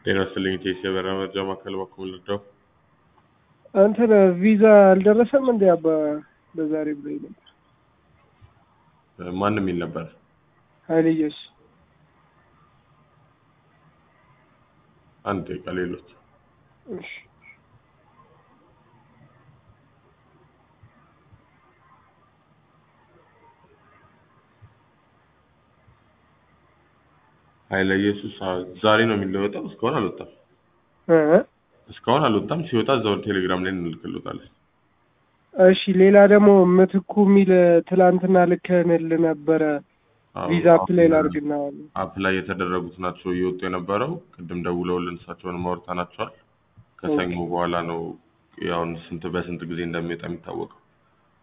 ጤና ይስጥልኝ ቴሲ የበረራ መረጃ ማዕከል በኩል ልርዳው? እንትን ቪዛ አልደረሰም እንዴ አባ በዛሬ ብሎኝ ነበር። ማን የሚል ነበር? ኃይልየስ አንድ ደቂቃ ሌሎች እሺ ኃይለ ኢየሱስ አዎ፣ ዛሬ ነው የሚለወጠው። እስካሁን አልወጣም። እ እስካሁን አልወጣም። ሲወጣ እዛው ቴሌግራም ላይ እንልክልዎታለን። እሺ ሌላ ደግሞ ምትኩ የሚል ትላንትና ልከንል ነበረ አዎ፣ ቪዛ አፕላይ ላድርግና አፕ ላይ የተደረጉት ናቸው እየወጡ የነበረው። ቅድም ደውለውልን እሳቸውን ማውርተናቸዋል። ከሰኞ በኋላ ነው ያውን ስንት በስንት ጊዜ እንደሚወጣ የሚታወቀው።